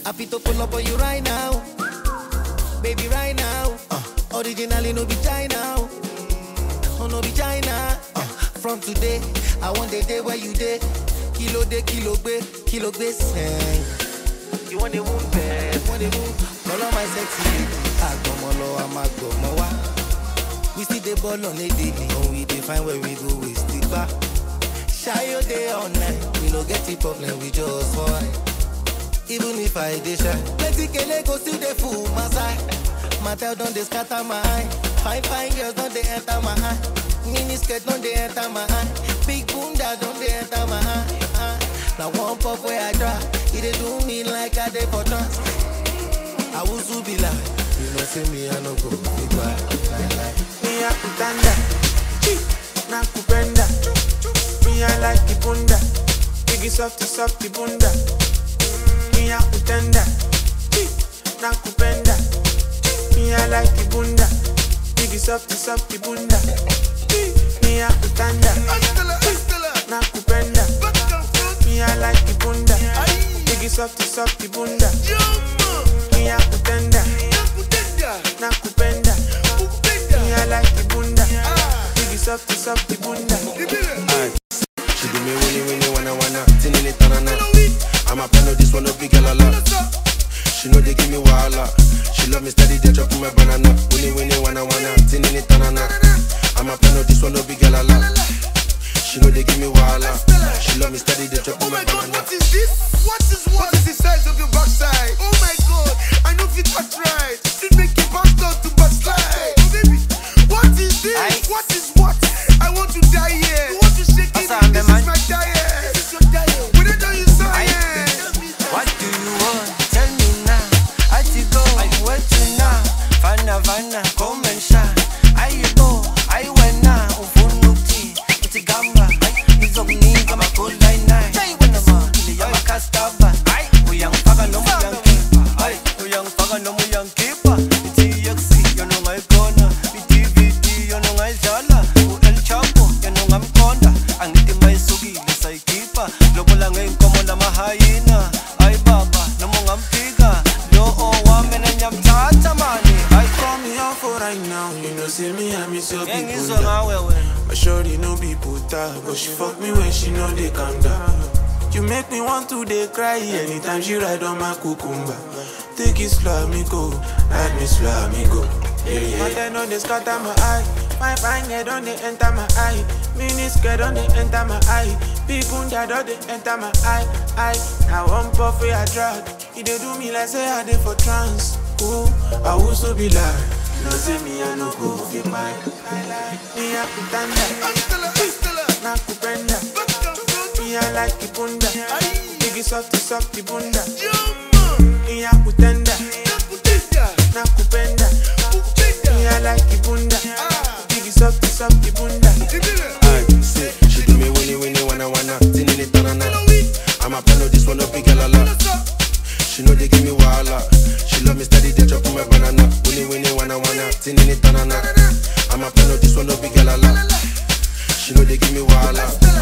Happy to pull up on you right now. Baby, right now. Uh, originally, no be China. Oh, no be China. Uh, from today, I want the day where you day. Kilo day, kilo be, kilo be sing. You want the wound, babe? Want the wound? Call on my sexy lady. Agbomo I'm agbomo wa. We see the ball on a daily. When we define where we go, we stick back. Shy your day all night. We no get the problem, we just fight. Even if I dey shy, plenty kele go still dey full my side. Matel don dey scatter my eye. Fine fine girls don dey enter my eye. Mini skirt don dey enter my eye. Big bunda don dey enter my eye. eye. Na one puff wey I try, e dey do me like I dey for trance. Awusu be like, you know say me I no go be quiet. Lie, lie. Me a kutanda, na kupenda. Me I like the bunda, biggie softy softy bunda. Me a kutanda, na kupenda. Me I like the bunda, biggie softy softy bunda. Me a kutanda, na kupenda. Me I like the bunda, biggie softy softy bunda. Me a kutanda, na kupenda. Me I like the bunda, biggie softy softy bunda. She do me winnie winnie wanna wanna tinini tanana. I'm a plan of this one a big girl a lot. She know they give me wahala. She love me steady, they drop my banana. Winnie winnie wanna wanna tinini tanana. I'm a plan of this one a big girl a lot. She know they give me wahala. She love me steady, they drop Oh my my god, banana. what is this? What is what? What is the size of your backside? Oh my god, I know fit touch right. It make you back down to backslide. Oh baby, what is this? Aye. What is what? I want to die here. You want to shake it? Asa, This man. is my diet. This is your diet. When I tell you science. What do you want? Tell me now. I to go, I'm waiting now. Fana fana, come and shine. I you go, I went now. Ufunuki, it's a gamba. It's of me, I'm a cold line nine. When I'm on, I'm a castava. We young faga no more young keeper. Aye, we young faga no more young keeper. It's EXC, you know my corner. It's DVD, you know my zala. El Chapo, you know I'm corner. Ang iti may sugi, lisay kipa. Lobo lang ngayon ko mo na mahayina. Ay baba, na mong ampiga. Loo, wame na nyam tatamani. Ay, Call me out for right now, you know say me I miss your yang people. iso nga wewe. My shorty no be puta, but she fuck me when she know they calm down. You make me want to dey cry anytime she ride on my cucumber. Take it slow, me go, ride me slow, me go. Yeah, yeah. But then on they scatter my eye, my fine head on they enter my eye, mini skirt on they enter my eye, big bunda don they enter my eye, eye. Now one puff wey I drag, e dey do me like say I dey for trance. Ooh, I also be like, no say me I no go fit mind. Me a kutanda, na kupenda. Me I like the bunda, biggie softy softy bunda. Me a kutenda, na kupenda. Me I like the bunda, biggie softy softy bunda. Aye, say, she do me winnie winnie wanna wanna tinini tanana. I'm a plan of this one a big girl a lot. She know they give me wahala. She love me steady, they drop my banana. Winnie winnie wanna wanna tinini tanana. I'm a plan of this one a big girl a lot. She know they give me wahala.